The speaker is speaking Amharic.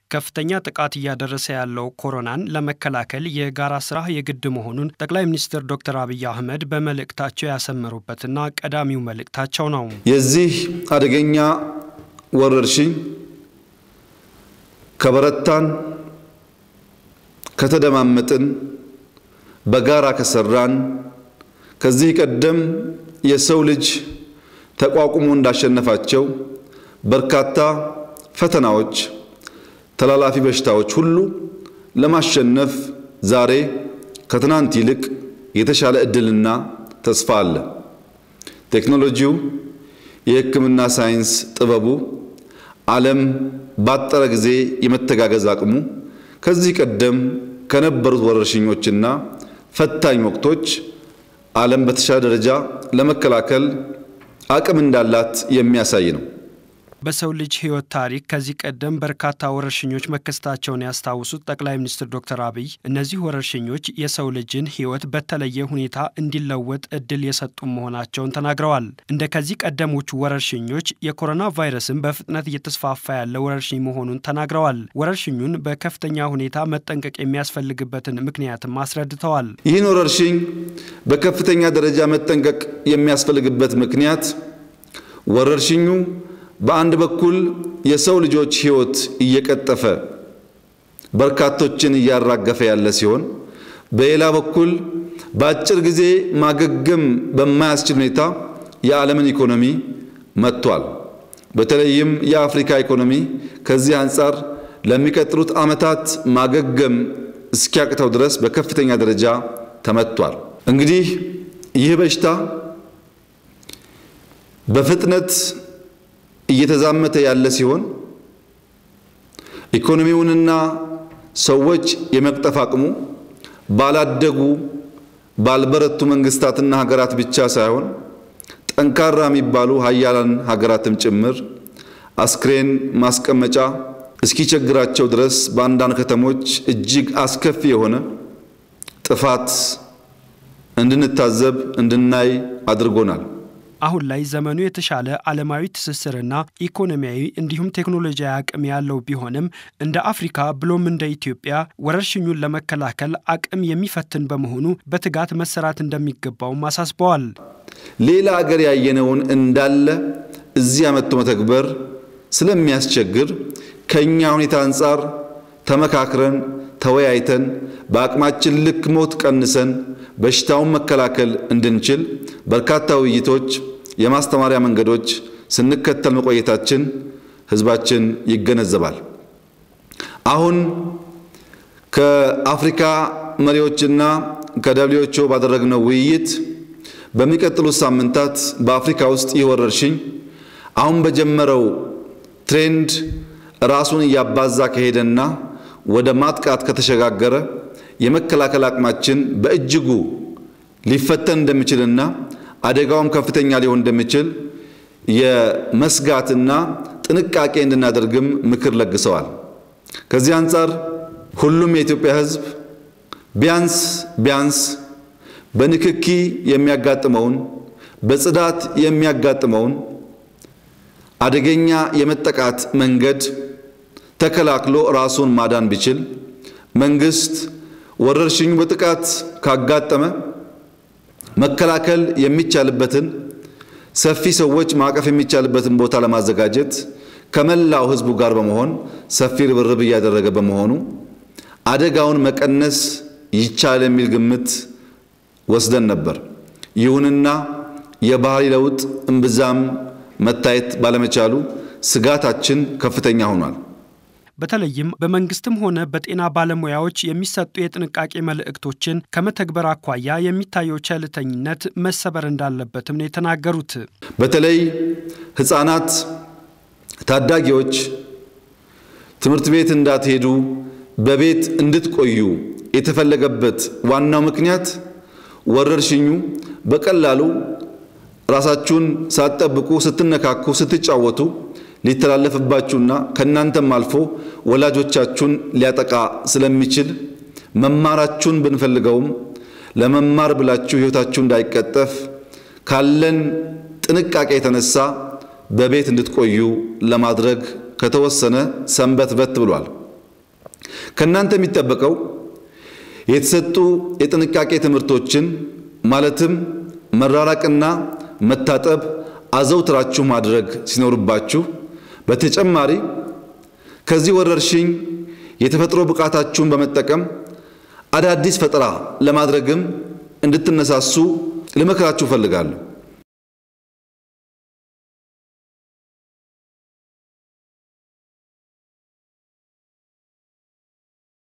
ከፍተኛ ጥቃት እያደረሰ ያለው ኮሮናን ለመከላከል የጋራ ስራ የግድ መሆኑን ጠቅላይ ሚኒስትር ዶክተር አብይ አህመድ በመልእክታቸው ያሰመሩበትና ቀዳሚው መልእክታቸው ነው። የዚህ አደገኛ ወረርሽኝ ከበረታን፣ ከተደማመጥን፣ በጋራ ከሰራን ከዚህ ቀደም የሰው ልጅ ተቋቁሞ እንዳሸነፋቸው በርካታ ፈተናዎች፣ ተላላፊ በሽታዎች ሁሉ ለማሸነፍ ዛሬ ከትናንት ይልቅ የተሻለ ዕድልና ተስፋ አለ። ቴክኖሎጂው፣ የሕክምና ሳይንስ ጥበቡ፣ ዓለም ባጠረ ጊዜ የመተጋገዝ አቅሙ ከዚህ ቀደም ከነበሩት ወረርሽኞችና ፈታኝ ወቅቶች ዓለም በተሻለ ደረጃ ለመከላከል አቅም እንዳላት የሚያሳይ ነው። በሰው ልጅ ሕይወት ታሪክ ከዚህ ቀደም በርካታ ወረርሽኞች መከሰታቸውን ያስታውሱት ጠቅላይ ሚኒስትር ዶክተር አብይ እነዚህ ወረርሽኞች የሰው ልጅን ሕይወት በተለየ ሁኔታ እንዲለወጥ እድል የሰጡ መሆናቸውን ተናግረዋል። እንደ ከዚህ ቀደሞቹ ወረርሽኞች የኮሮና ቫይረስን በፍጥነት እየተስፋፋ ያለ ወረርሽኝ መሆኑን ተናግረዋል። ወረርሽኙን በከፍተኛ ሁኔታ መጠንቀቅ የሚያስፈልግበትን ምክንያትም አስረድተዋል። ይህን ወረርሽኝ በከፍተኛ ደረጃ መጠንቀቅ የሚያስፈልግበት ምክንያት ወረርሽኙ በአንድ በኩል የሰው ልጆች ሕይወት እየቀጠፈ በርካቶችን እያራገፈ ያለ ሲሆን በሌላ በኩል በአጭር ጊዜ ማገገም በማያስችል ሁኔታ የዓለምን ኢኮኖሚ መጥቷል። በተለይም የአፍሪካ ኢኮኖሚ ከዚህ አንጻር ለሚቀጥሉት ዓመታት ማገገም እስኪያቅተው ድረስ በከፍተኛ ደረጃ ተመቷል። እንግዲህ ይህ በሽታ በፍጥነት እየተዛመተ ያለ ሲሆን ኢኮኖሚውንና ሰዎች የመቅጠፍ አቅሙ ባላደጉ ባልበረቱ መንግስታትና ሀገራት ብቻ ሳይሆን ጠንካራ የሚባሉ ሀያላን ሀገራትም ጭምር አስክሬን ማስቀመጫ እስኪቸግራቸው ድረስ በአንዳንድ ከተሞች እጅግ አስከፊ የሆነ ጥፋት እንድንታዘብ እንድናይ አድርጎናል። አሁን ላይ ዘመኑ የተሻለ ዓለማዊ ትስስርና ኢኮኖሚያዊ እንዲሁም ቴክኖሎጂያዊ አቅም ያለው ቢሆንም እንደ አፍሪካ ብሎም እንደ ኢትዮጵያ ወረርሽኙን ለመከላከል አቅም የሚፈትን በመሆኑ በትጋት መሰራት እንደሚገባውም አሳስበዋል። ሌላ አገር ያየነውን እንዳለ እዚያ መጥቶ መተግበር ስለሚያስቸግር ከእኛ ሁኔታ አንጻር ተመካክረን ተወያይተን በአቅማችን ልክ ሞት ቀንሰን በሽታውን መከላከል እንድንችል በርካታ ውይይቶች፣ የማስተማሪያ መንገዶች ስንከተል መቆየታችን ሕዝባችን ይገነዘባል። አሁን ከአፍሪካ መሪዎችና ከደብሊውኤችኦ ባደረግነው ውይይት በሚቀጥሉት ሳምንታት በአፍሪካ ውስጥ ይህ ወረርሽኝ አሁን በጀመረው ትሬንድ ራሱን እያባዛ ከሄደና ወደ ማጥቃት ከተሸጋገረ የመከላከል አቅማችን በእጅጉ ሊፈተን እንደሚችልና አደጋውም ከፍተኛ ሊሆን እንደሚችል የመስጋትና ጥንቃቄ እንድናደርግም ምክር ለግሰዋል። ከዚህ አንጻር ሁሉም የኢትዮጵያ ሕዝብ ቢያንስ ቢያንስ በንክኪ የሚያጋጥመውን በጽዳት የሚያጋጥመውን አደገኛ የመጠቃት መንገድ ተከላክሎ ራሱን ማዳን ቢችል መንግስት ወረርሽኙ በጥቃት ካጋጠመ መከላከል የሚቻልበትን ሰፊ ሰዎች ማቀፍ የሚቻልበትን ቦታ ለማዘጋጀት ከመላው ህዝቡ ጋር በመሆን ሰፊ ርብርብ እያደረገ በመሆኑ አደጋውን መቀነስ ይቻል የሚል ግምት ወስደን ነበር። ይሁንና የባህሪ ለውጥ እምብዛም መታየት ባለመቻሉ ስጋታችን ከፍተኛ ሆኗል። በተለይም በመንግስትም ሆነ በጤና ባለሙያዎች የሚሰጡ የጥንቃቄ መልእክቶችን ከመተግበር አኳያ የሚታየው ቸልተኝነት መሰበር እንዳለበትም ነው የተናገሩት። በተለይ ህፃናት፣ ታዳጊዎች ትምህርት ቤት እንዳትሄዱ በቤት እንድትቆዩ የተፈለገበት ዋናው ምክንያት ወረርሽኙ በቀላሉ ራሳችሁን ሳትጠብቁ ስትነካኩ፣ ስትጫወቱ ሊተላለፍባችሁና ከእናንተም አልፎ ወላጆቻችሁን ሊያጠቃ ስለሚችል መማራችሁን ብንፈልገውም ለመማር ብላችሁ ሕይወታችሁ እንዳይቀጠፍ ካለን ጥንቃቄ የተነሳ በቤት እንድትቆዩ ለማድረግ ከተወሰነ ሰንበት በት ብሏል። ከእናንተ የሚጠበቀው የተሰጡ የጥንቃቄ ትምህርቶችን ማለትም መራራቅና መታጠብ አዘውትራችሁ ማድረግ ሲኖርባችሁ፣ በተጨማሪ ከዚህ ወረርሽኝ የተፈጥሮ ብቃታችሁን በመጠቀም አዳዲስ ፈጠራ ለማድረግም እንድትነሳሱ ልመክራችሁ እፈልጋለሁ።